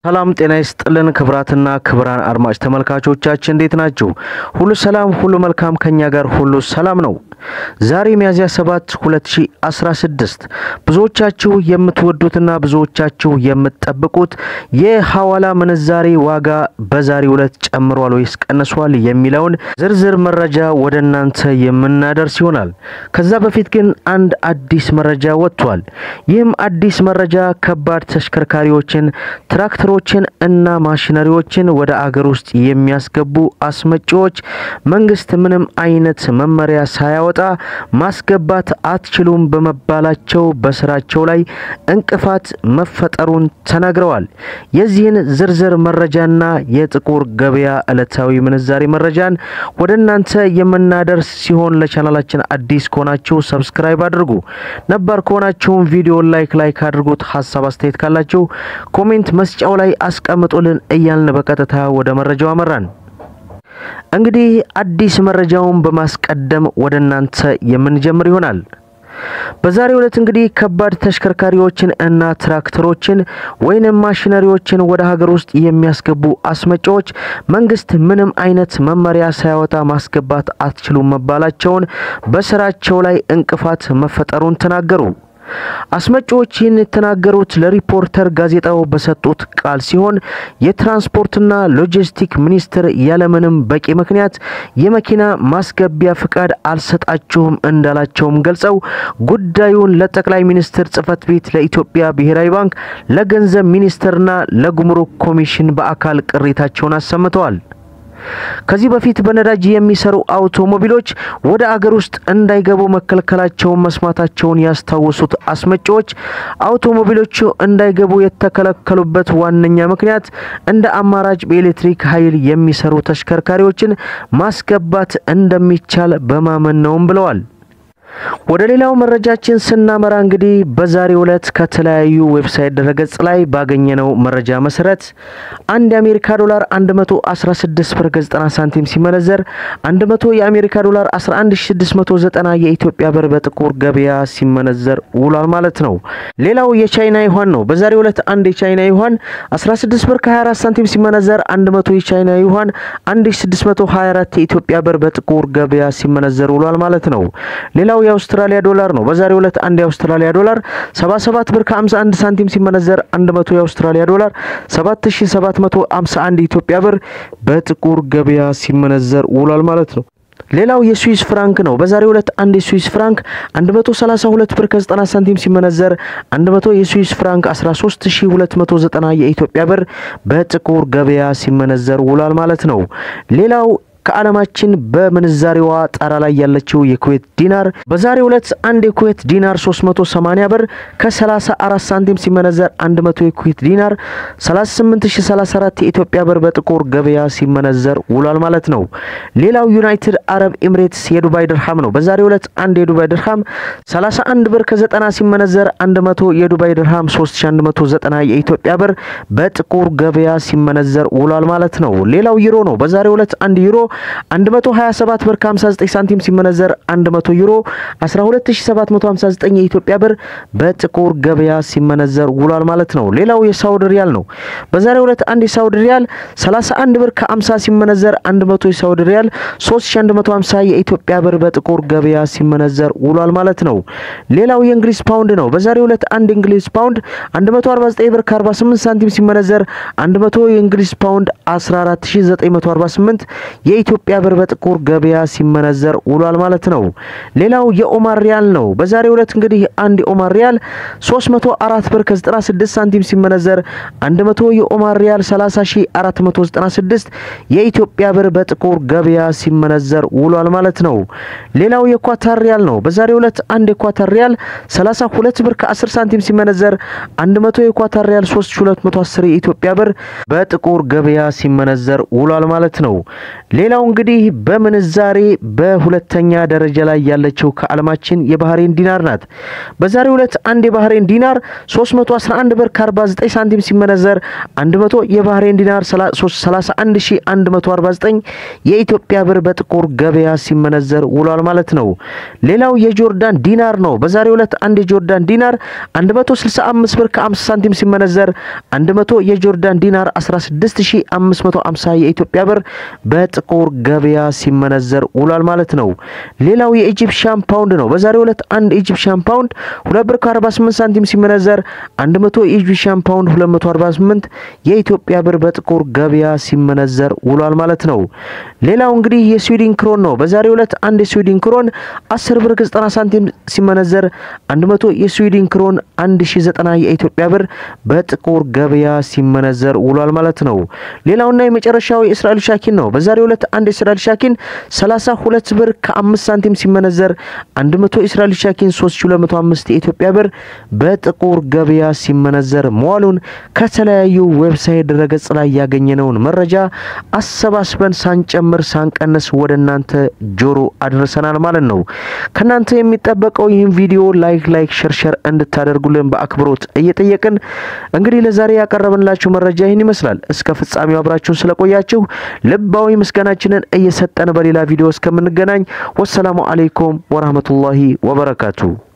ሰላም ጤና ይስጥልን ክብራትና ክብራን አድማጭ ተመልካቾቻችን እንዴት ናችሁ? ሁሉ ሰላም፣ ሁሉ መልካም፣ ከኛ ጋር ሁሉ ሰላም ነው። ዛሬ ሚያዝያ 7 2016 ብዙዎቻችሁ የምትወዱትና ብዙዎቻችሁ የምትጠብቁት የሐዋላ ምንዛሬ ዋጋ በዛሬው ዕለት ጨምሯል ወይስ ቀንሷል የሚለውን ዝርዝር መረጃ ወደ እናንተ የምናደርስ ይሆናል። ከዛ በፊት ግን አንድ አዲስ መረጃ ወጥቷል። ይህም አዲስ መረጃ ከባድ ተሽከርካሪዎችን ትራክተሮችን እና ማሽነሪዎችን ወደ አገር ውስጥ የሚያስገቡ አስመጪዎች መንግስት ምንም አይነት መመሪያ ሳያወጣ ማስገባት አትችሉም በመባላቸው በስራቸው ላይ እንቅፋት መፈጠሩን ተናግረዋል። የዚህን ዝርዝር መረጃና የጥቁር ገበያ ዕለታዊ ምንዛሬ መረጃን ወደ እናንተ የምናደርስ ሲሆን ለቻናላችን አዲስ ከሆናችሁ ሰብስክራይብ አድርጉ። ነባር ከሆናችሁም ቪዲዮ ላይክ ላይክ አድርጉት። ሀሳብ አስተያየት ካላችሁ ኮሜንት መስጫው ላይ አስቀምጡልን እያልን በቀጥታ ወደ መረጃው አመራን። እንግዲህ አዲስ መረጃውን በማስቀደም ወደ እናንተ የምንጀምር ይሆናል። በዛሬው ዕለት እንግዲህ ከባድ ተሽከርካሪዎችን እና ትራክተሮችን ወይንም ማሽነሪዎችን ወደ ሀገር ውስጥ የሚያስገቡ አስመጪዎች መንግስት ምንም አይነት መመሪያ ሳያወጣ ማስገባት አትችሉም መባላቸውን በስራቸው ላይ እንቅፋት መፈጠሩን ተናገሩ። አስመጪዎች ይህን የተናገሩት ለሪፖርተር ጋዜጣው በሰጡት ቃል ሲሆን የትራንስፖርትና ሎጂስቲክ ሚኒስቴር ያለምንም በቂ ምክንያት የመኪና ማስገቢያ ፍቃድ አልሰጣችሁም እንዳላቸውም ገልጸው ጉዳዩን ለጠቅላይ ሚኒስትር ጽህፈት ቤት፣ ለኢትዮጵያ ብሔራዊ ባንክ፣ ለገንዘብ ሚኒስቴርና ለጉምሩክ ኮሚሽን በአካል ቅሬታቸውን አሰምተዋል። ከዚህ በፊት በነዳጅ የሚሰሩ አውቶሞቢሎች ወደ አገር ውስጥ እንዳይገቡ መከልከላቸውን መስማታቸውን ያስታወሱት አስመጪዎች አውቶሞቢሎቹ እንዳይገቡ የተከለከሉበት ዋነኛ ምክንያት እንደ አማራጭ በኤሌክትሪክ ኃይል የሚሰሩ ተሽከርካሪዎችን ማስገባት እንደሚቻል በማመን ነውም ብለዋል። ወደ ሌላው መረጃችን ስናመራ እንግዲህ በዛሬው ዕለት ከተለያዩ ዌብሳይት ድረገጽ ላይ ባገኘነው መረጃ መሰረት አንድ የአሜሪካ ዶላር 116 ብር ከ90 ሳንቲም ሲመነዘር 100 የአሜሪካ ዶላር 11690 የኢትዮጵያ ብር በጥቁር ገበያ ሲመነዘር ውሏል ማለት ነው። ሌላው የቻይና ዩዋን ነው። በዛሬው ዕለት አንድ የቻይና ዩዋን 16 ብር ከ24 ሳንቲም ሲመነዘር 100 የቻይና ዩዋን 1624 የኢትዮጵያ ብር በጥቁር ገበያ ሲመነዘር ውሏል ማለት ነው። ሌላው የአውስትራሊያ ዶላር ነው። በዛሬው ዕለት አንድ የአውስትራሊያ ዶላር 77 ብር ከ51 ሳንቲም ሲመነዘር 100 የአውስትራሊያ ዶላር 7751 የኢትዮጵያ ብር በጥቁር ገበያ ሲመነዘር ውሏል ማለት ነው። ሌላው የስዊስ ፍራንክ ነው። በዛሬው ዕለት አንድ የስዊስ ፍራንክ 132 ብር ከ90 ሳንቲም ሲመነዘር 100 የስዊስ ፍራንክ 13290 የኢትዮጵያ ብር በጥቁር ገበያ ሲመነዘር ውሏል ማለት ነው። ሌላው ከዓለማችን በምንዛሬዋ ጣራ ላይ ያለችው የኩዌት ዲናር በዛሬው ዕለት አንድ የኩዌት ዲናር 380 ብር ከ34 ሳንቲም ሲመነዘር 100 የኩዌት ዲናር 38034 የኢትዮጵያ ብር በጥቁር ገበያ ሲመነዘር ውሏል ማለት ነው። ሌላው ዩናይትድ አረብ ኤምሬትስ የዱባይ ድርሃም ነው። በዛሬው ዕለት አንድ የዱባይ ድርሃም 31 ብር ከ90 ሲመነዘር 100 የዱባይ ድርሃም 3190 የኢትዮጵያ ብር በጥቁር ገበያ ሲመነዘር ውሏል ማለት ነው። ሌላው ዩሮ ነው። በዛሬው ዕለት አንድ ዩሮ 127 ብር ከ59 ሳንቲም ሲመነዘር 100 ዩሮ 12759 የኢትዮጵያ ብር በጥቁር ገበያ ሲመነዘር ውሏል ማለት ነው። ሌላው የሳውዲ ሪያል ነው። በዛሬው ዕለት አንድ የሳውዲ ሪያል 31 ብር ከ50 ሲመነዘር 100 የሳውዲ ሪያል 3150 የኢትዮጵያ ብር በጥቁር ገበያ ሲመነዘር ውሏል ማለት ነው። ሌላው የእንግሊዝ ፓውንድ ነው። በዛሬው ዕለት አንድ የእንግሊዝ ፓውንድ 149 ብር ከ48 ሳንቲም ሲመነዘር 100 የእንግሊዝ ፓውንድ 14948 የኢትዮጵያ ብር በጥቁር ገበያ ሲመነዘር ውሏል ማለት ነው። ሌላው የኦማር ሪያል ነው። በዛሬው ዕለት እንግዲህ አንድ የኦማር ሪያል 304 ብር ከ96 ሳንቲም ሲመነዘር 100 የኦማር ሪያል 30496 የኢትዮጵያ ብር በጥቁር ገበያ ሲመነዘር ውሏል ማለት ነው። ሌላው የኳታር ሪያል ነው። በዛሬው ዕለት አንድ የኳታር ሪያል 32 ብር ከ10 ሳንቲም ሲመነዘር 100 የኳታር ሪያል 3210 የኢትዮጵያ ብር በጥቁር ገበያ ሲመነዘር ውሏል ማለት ነው። ሌላው ሌላው እንግዲህ በምንዛሬ በሁለተኛ ደረጃ ላይ ያለችው ከዓለማችን የባህሬን ዲናር ናት። በዛሬው ዕለት አንድ የባህሬን ዲናር 311 ብር ከ49 ሳንቲም ሲመነዘር 100 የባህሬን ዲናር 31149 የኢትዮጵያ ብር በጥቁር ገበያ ሲመነዘር ውሏል ማለት ነው። ሌላው የጆርዳን ዲናር ነው። በዛሬው ዕለት አንድ የጆርዳን ዲናር 165 ብር ከ50 ሳንቲም ሲመነዘር 100 የጆርዳን ዲናር 16550 የኢትዮጵያ ብር በጥቁር ገበያ ሲመነዘር ውሏል ማለት ነው። ሌላው የኢጂፕሽያን ፓውንድ ነው። በዛሬው ዕለት አንድ ኢጂፕሽያን ፓውንድ 2 ብር ከ48 ሳንቲም ሲመነዘር 100 የኢጂፕሽያን ፓውንድ 248 የኢትዮጵያ ብር በጥቁር ገበያ ሲመነዘር ውሏል ማለት ነው። ሌላው እንግዲህ የስዊድን ክሮን ነው። በዛሬው ዕለት አንድ የስዊድን ክሮን 10 ብር ከ90 ሳንቲም ሲመነዘር 100 የስዊድን ክሮን 1090 የኢትዮጵያ ብር በጥቁር ገበያ ሲመነዘር ውሏል ማለት ነው። ሌላውና የመጨረሻው የእስራኤል ሻኪን ነው። በዛሬው ዕለት አንድ የእስራኤል ሻኪን 32 ብር ከ5 ሳንቲም ሲመነዘር 100 የእስራኤል ሻኪን 3205 የኢትዮጵያ ብር በጥቁር ገበያ ሲመነዘር መዋሉን ከተለያዩ ዌብሳይት ድረገጽ ላይ ያገኘነውን መረጃ አሰባስበን ሳንጨምር ሳንቀንስ ወደ እናንተ ጆሮ አድርሰናል ማለት ነው። ከናንተ የሚጠበቀው ይህን ቪዲዮ ላይክ ላይክ ሸርሸር እንድታደርጉልን በአክብሮት እየጠየቅን እንግዲህ ለዛሬ ያቀረብንላችሁ መረጃ ይህን ይመስላል። እስከ ፍጻሜው አብራችሁን ስለቆያችሁ ልባዊ ምስጋናችንን እየሰጠን በሌላ ቪዲዮ እስከምንገናኝ ወሰላሙ አሌይኩም ወራህመቱላሂ ወበረካቱ።